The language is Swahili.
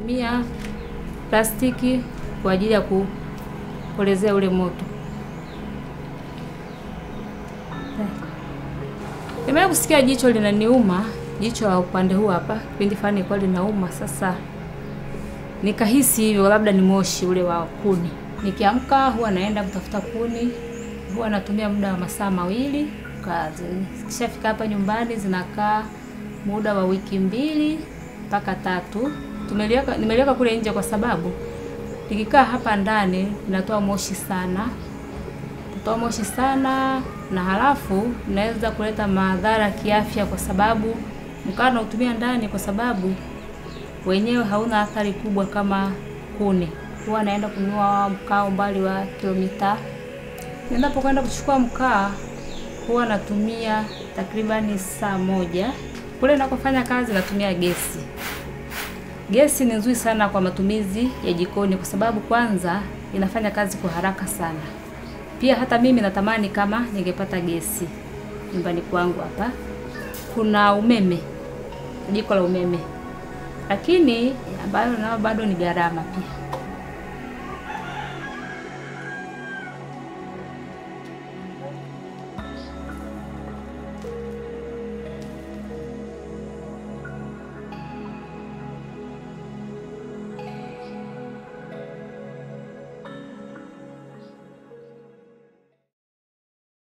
natumia plastiki kwa ajili ya kupolezea ule moto. Nimewahi kusikia jicho linaniuma, jicho la upande huu hapa, kipindi fulani ilikuwa linauma. Sasa nikahisi hivyo, labda ni moshi ule wa kuni. Nikiamka huwa naenda kutafuta kuni, huwa natumia muda wa masaa mawili kazi. Kishafika hapa nyumbani zinakaa muda wa wiki mbili mpaka tatu. Tumeliweka, nimeliweka kule nje kwa sababu nikikaa hapa ndani linatoa moshi sana, kutoa moshi sana, na halafu inaweza kuleta madhara kiafya, kwa sababu mkaa nautumia ndani, kwa sababu wenyewe hauna athari kubwa kama kuni. Huwa naenda kununua mkaa umbali wa kilomita. Ninapokwenda kuchukua mkaa huwa natumia takribani saa moja. Kule nakofanya kazi natumia gesi. Gesi ni nzuri sana kwa matumizi ya jikoni, kwa sababu kwanza inafanya kazi kwa haraka sana. Pia hata mimi natamani kama ningepata gesi nyumbani kwangu. Hapa kuna umeme, jiko la umeme, lakini ambayo nao bado ni gharama pia.